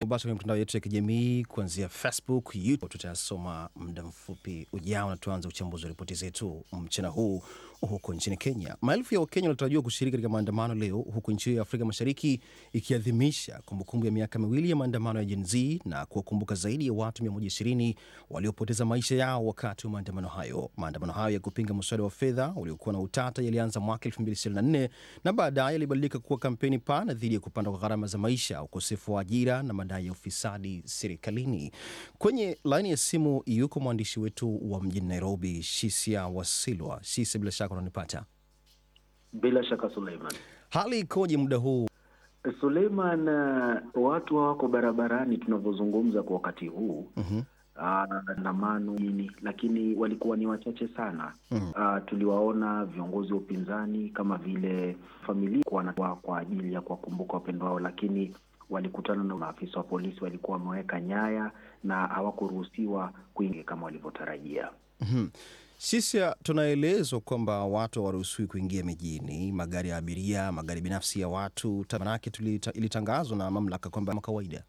mubashara kwenye mitandao yetu ya kijamii kuanzia Facebook, YouTube. Tutayasoma muda mfupi ujao, na tuanze uchambuzi wa ripoti zetu mchana huu. Huko nchini Kenya, maelfu ya Wakenya wanatarajiwa kushiriki katika maandamano leo, huku nchi hiyo ya Afrika Mashariki ikiadhimisha kumbukumbu ya miaka miwili ya maandamano ya Gen Z na kuwakumbuka zaidi ya watu 120 waliopoteza maisha yao wakati wa maandamano hayo. Maandamano hayo ya kupinga mswada wa fedha uliokuwa na utata yalianza mwaka 2024 na baadaye yalibadilika kuwa kampeni pana dhidi ya kupanda kwa gharama za maisha, ukosefu wa ajira na madai ya ufisadi serikalini. Kwenye laini ya simu yuko mwandishi wetu wa mjini Nairobi, Shisia Wasilwa. Shisia, bila shaka unanipata? Bila shaka Suleiman. Hali ikoje muda huu? Suleiman, uh, watu hawako barabarani tunavyozungumza kwa wakati huu Mhm. andamano nini, lakini walikuwa ni wachache sana. Uh, tuliwaona viongozi wa upinzani kama vile familia kwa, kwa ajili ya kuwakumbuka wapendwa wao, lakini walikutana na maafisa wa polisi, walikuwa wameweka nyaya na hawakuruhusiwa kuingia kama walivyotarajia. Mhm. Shisia, tunaelezwa kwamba watu hawaruhusiwi kuingia mijini, magari ya abiria, magari binafsi ya watu. Manake tulita- ilitangazwa na mamlaka kwamba kama kawaida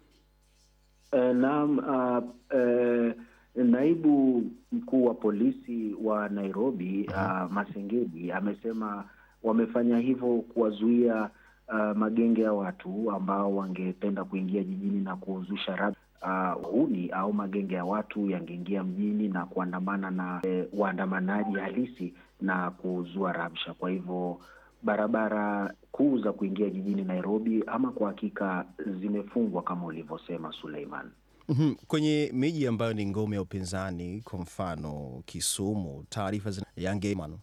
Eh, Naam, uh, eh, naibu mkuu wa polisi wa Nairobi uh, Masengeli amesema wamefanya hivyo kuwazuia uh, magenge ya watu ambao wangependa kuingia jijini na kuzusha rab uh, huni au magenge ya watu yangeingia mjini na kuandamana na eh, waandamanaji halisi na kuzua rabsha. Kwa hivyo barabara kuu za kuingia jijini Nairobi ama kwa hakika zimefungwa kama ulivyosema Suleiman. Mhm. Kwenye miji ambayo ni ngome ya upinzani, kwa mfano Kisumu, taarifa zina yange mano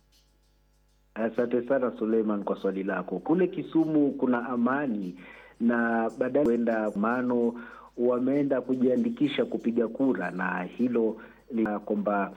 Asante sana Suleiman kwa swali lako. Kule Kisumu kuna amani na baadaye kuenda mano wameenda kujiandikisha kupiga kura, na hilo ni kwamba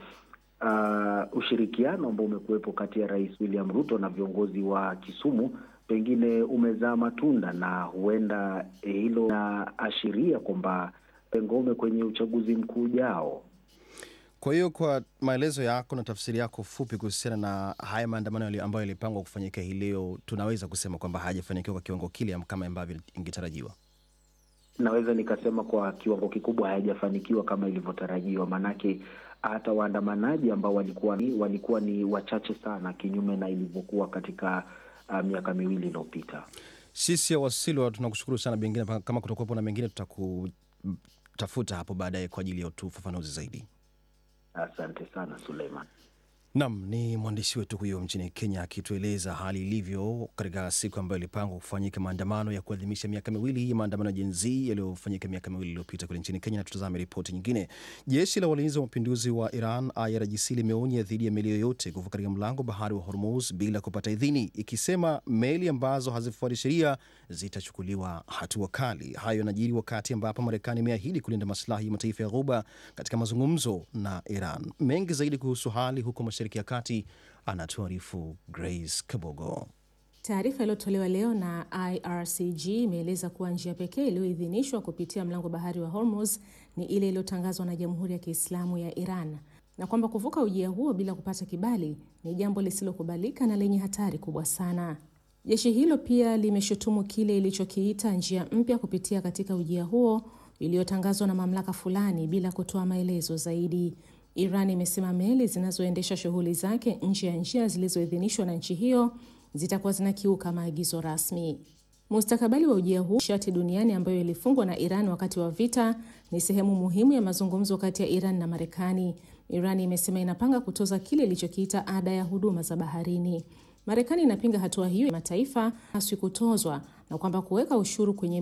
uh, ushirikiano ambao umekuwepo kati ya Rais William Ruto na viongozi wa Kisumu pengine umezaa matunda, na huenda eh, hilo linaashiria kwamba ngome kwenye uchaguzi mkuu ujao. Kwa hiyo kwa maelezo yako na tafsiri yako fupi kuhusiana na haya maandamano yali- ambayo yalipangwa kufanyika hii leo, tunaweza kusema kwamba hayajafanikiwa kwa kiwango kile kama ambavyo ingetarajiwa. Naweza nikasema kwa kiwango kikubwa hayajafanikiwa kama ilivyotarajiwa, maanake hata waandamanaji ambao walikuwa ni, walikuwa ni wachache sana, kinyume na ilivyokuwa katika uh, miaka miwili iliyopita. Sisi ya Wasilwa tunakushukuru sana, pengine pa- kama kutakuwepo na mengine tutakutafuta hapo baadaye kwa ajili ya ufafanuzi zaidi. Asante sana Suleiman. Nam ni mwandishi wetu huyo mchini Kenya akitueleza hali ilivyo katika siku ambayo ilipangwa kufanyika maandamano ya kuadhimisha miaka miwili ya maandamano ya Gen Z yaliyofanyika miaka miwili iliyopita kule nchini Kenya. Na tutazame ripoti nyingine. Jeshi la walinzi wa mapinduzi wa Iran IRGC limeonya dhidi ya meli yoyote kuvuka katika mlango bahari wa Hormuz bila kupata idhini, ikisema meli ambazo hazifuati sheria zitachukuliwa hatua kali. Hayo yanajiri wakati ambapo Marekani imeahidi kulinda maslahi ya mataifa ya Ghuba katika mazungumzo na Iran. Mengi zaidi kuhusu hali huko Mashariki ya Kati anatuarifu Grace Kabogo. Taarifa iliyotolewa leo na IRCG imeeleza kuwa njia pekee iliyoidhinishwa kupitia mlango bahari wa Hormuz ni ile iliyotangazwa na Jamhuri ya Kiislamu ya Iran na kwamba kuvuka ujia huo bila kupata kibali ni jambo lisilokubalika na lenye hatari kubwa sana. Jeshi hilo pia limeshutumu kile ilichokiita njia mpya kupitia katika ujia huo iliyotangazwa na mamlaka fulani bila kutoa maelezo zaidi. Iran imesema meli zinazoendesha shughuli zake nje ya njia zilizoidhinishwa na nchi hiyo zitakuwa zinakiuka maagizo rasmi. Mustakabali wa ujia huu nishati duniani ambayo ilifungwa na Iran wakati wa vita ni sehemu muhimu ya mazungumzo kati ya Iran na Marekani. Iran imesema inapanga kutoza kile ilichokiita ada ya huduma za baharini. Marekani inapinga hatua hiyo ya mataifa haswi kutozwa na kwamba kuweka ushuru kwenye